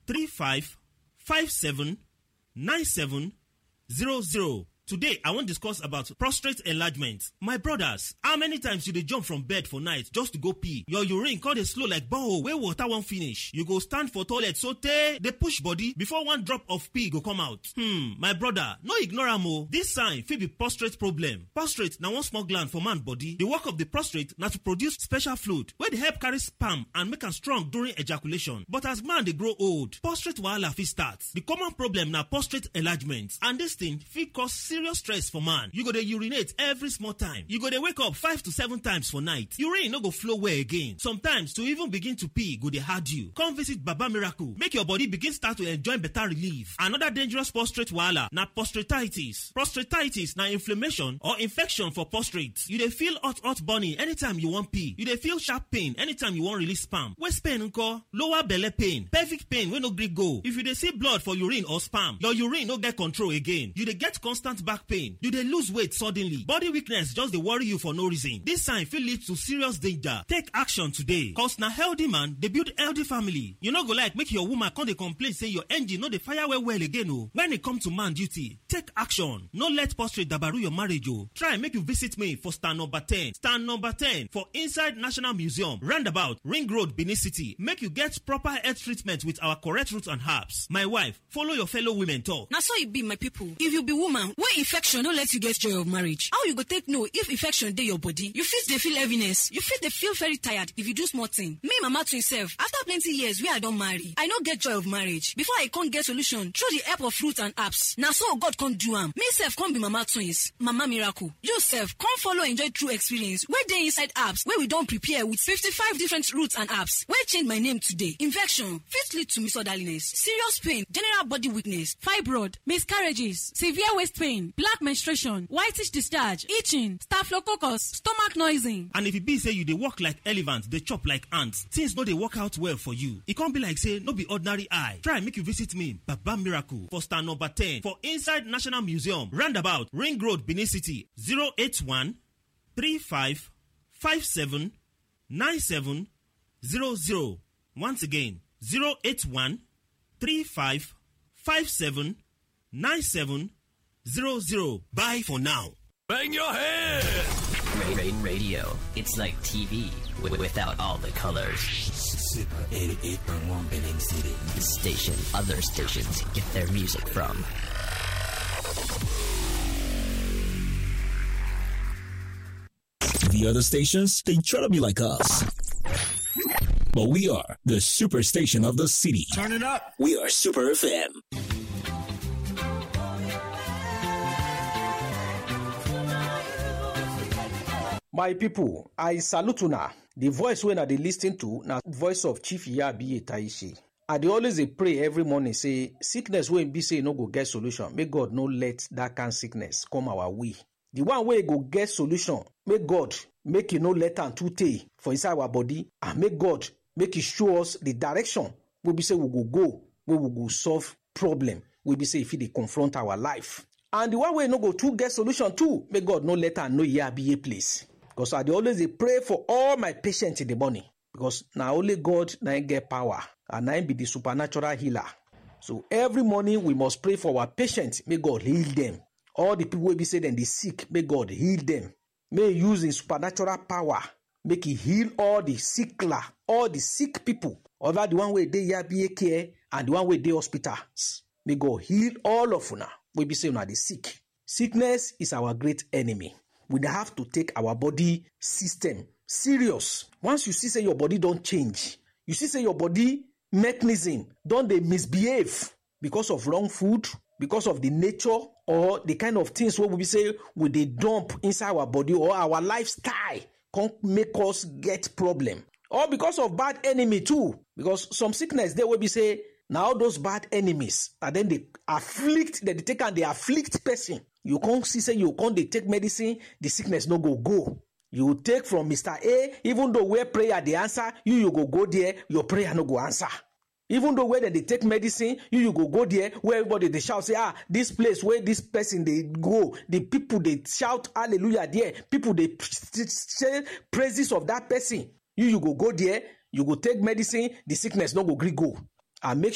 35 57 97 00. Today, I wan discuss about prostate enlargement. My brothers, how many times you dey jump from bed for night just to go pee? Your urine come dey slow like borehole wey water wan finish. You go stand for toilet sotey dey push body before one drop of pee go come out. Hmm, my brother, no ignore am o. This sign fit be prostate problem. Prostate na one small gland for man body. The work of the prostate na to produce special fluid wey dey help carry sperm and make am strong during ejaculation. But as man dey grow old, prostate wahala fit start. The common problem na prostate enlargement and this thing fit cause serious stress for man. You go dey urinate every small time. You go dey wake up five to seven times for night. Urine no go flow well again. Sometimes to even begin to pee go dey hard you. Come visit Baba Miracle make your body begin start to enjoy better relief. Another dangerous prostate wahala na prostatitis. Prostatitis na inflammation or infection for prostate. You dey feel hot hot burning anytime you wan pee. You dey feel sharp pain anytime you wan release sperm. Waist pain nko? Lower belle pain. Pelvic pain wey no gree go. If you dey see blood for urine or sperm, your urine no get control again. You dey get constant back pain. You dey lose weight suddenly. Body weakness just dey worry you for no reason. This sign fit lead to serious danger. Take action today. Cause na healthy man dey build healthy family. You no go like make your woman come dey complain say your engine no dey fire well well again o. When e come to man duty, take action. No let prostate dabaru your marriage o. Try make you visit me for stand number 10. Stand number 10 for inside National Museum, roundabout Ring Road, Benin City. Make you get proper health treatment with our correct roots and herbs. My wife, follow your fellow women talk. na so e be my pipo if you be woman wey infection no let you get joy of marriage how you go take know if infection dey your body you fit dey feel heaviness you fit dey feel very tired if you do small thing me mama twin sef after plenty years wey i don marry i no get joy of marriage before i come get solution through the help of fruit and herbs na so god come do am me sef come be mama twins mama miracle you sef come follow enjoy true experience wey dey inside herbs wey we don prepare with fifty-five different roots and herbs wey change my name today infection fit lead to misorderliness serious pain general body weakness fibroid miscarriages severe waist pain black menstruation whitish discharge itching staphylococcus stomach noising. And if e be say you dey work like elephant, dey chop like ant, things no dey work out well for you. E come be like say no be ordinary eye. Try make you visit me, Baba Miracle, for stand number 10 for inside National Museum, roundabout Ring Road, Benin City, 081 35 57 97 00. Once again, 081 35 57 97 00. Bye for now. Bang your head! Rain Radio. It's like TV wi- without all the colors. Super 88.1 Benin City. The station other stations get their music from. The other stations, they try to be like us. But we are the super station of the city. Turn it up! We are Super FM. My people, I salute una. The voice when I dey lis ten to na voice of Chief Yabi Taishi. I dey always dey pray every morning say sickness wey be say e no go get solution, make God no let that kind sickness come our way. The one wey go get solution, make God make e no let am too tey for inside our body and make God make e show us the direction wey be say we go go, wey we go solve problem wey be say e fit dey confront our life. And the one wey no go too get solution too, make God no let am know Yabiye place. because i dey always dey pray for all my patients in the morning because na only god na him get power and na him be the supernatural healer so every morning we must pray for our patients make god heal them all the people wey be say dem dey sick make god heal them may he use him supernatural power make he heal all the sickler all the sick people other the one wey dey yabie care and the one wey dey hospitals may god heal all of una wey be say una dey sick sickness is our great enemy we dey have to take our body system serious once you see say your body don change you see say your body mechanism don dey misbehave because of wrong food because of the nature or the kind of things wey we be say we dey dump inside our body or our lifestyle come make us get problem or because of bad enemy too because some sickness dey wey be say na all those bad enemies na dem dey afflict dem dey take am dey afflict person you come see say you come dey take medicine the sickness no go go you take from mr a even though where prayer dey answer you you go go there your prayer no go answer even though where dem dey take medicine you you go go there where everybody dey shout say ah this place wey this person dey go the people dey shout hallelujah there people dey say praises of that person you you go go there you go take medicine the sickness no go gree go and make